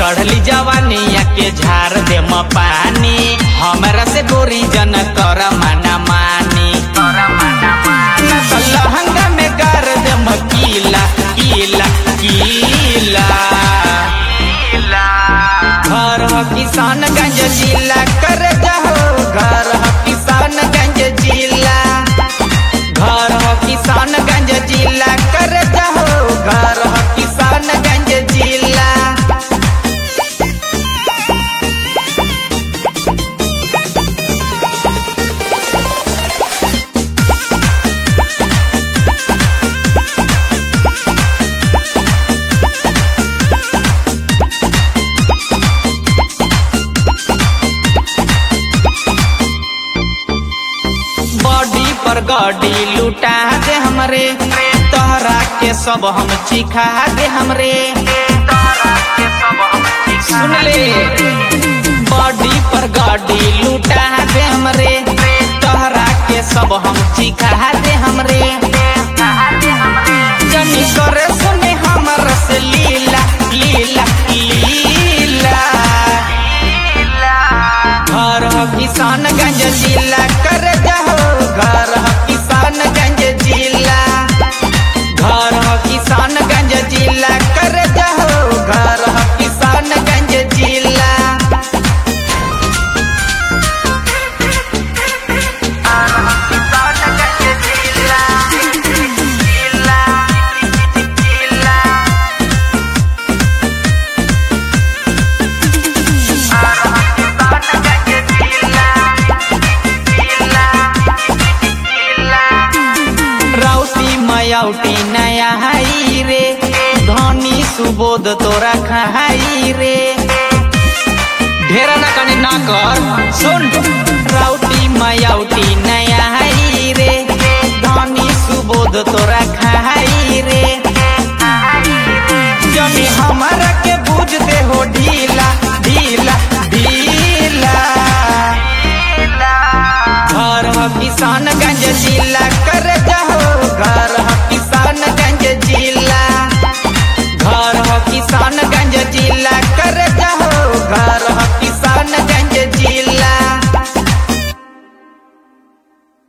चढ़ली जवानिया के झार दे म पानी हमरा से गोरी जन कर माना मानी ना तो लहंगा में गार दे म कीला कीला कीला घर ह किसानगंज जिला कर जाहो घर ह किसानगंज जिला घर ह किसानगंज जिला कर जाहो घर ह किसानगंज जिला बॉडी पर गाड़ी लुटा दे हमरे तोहरा के सब हम चिखा दे हमरे सुन ले बॉडी पर गाड़ी लुटा दे हमरे तोहरा के सब हम चिखा दे हमरे जनी करे सुने हमर से लीला लीला लीला घर ह किसानगंज जिला कर जाहो घर ह किसानगंज जिला घर ह किसानगंज जिला कर जाहो घर ह किसानगंज जिला राउटी मयाउटी नया हाई रे धनी सुबोध तोरा खाई रे ढेरा ना कने ना कर सुन राउटी मयाउटी नया हाई रे धनी सुबोध तोरा खाई रे जनी हमारा के बुझ दे हो ढीला ढीला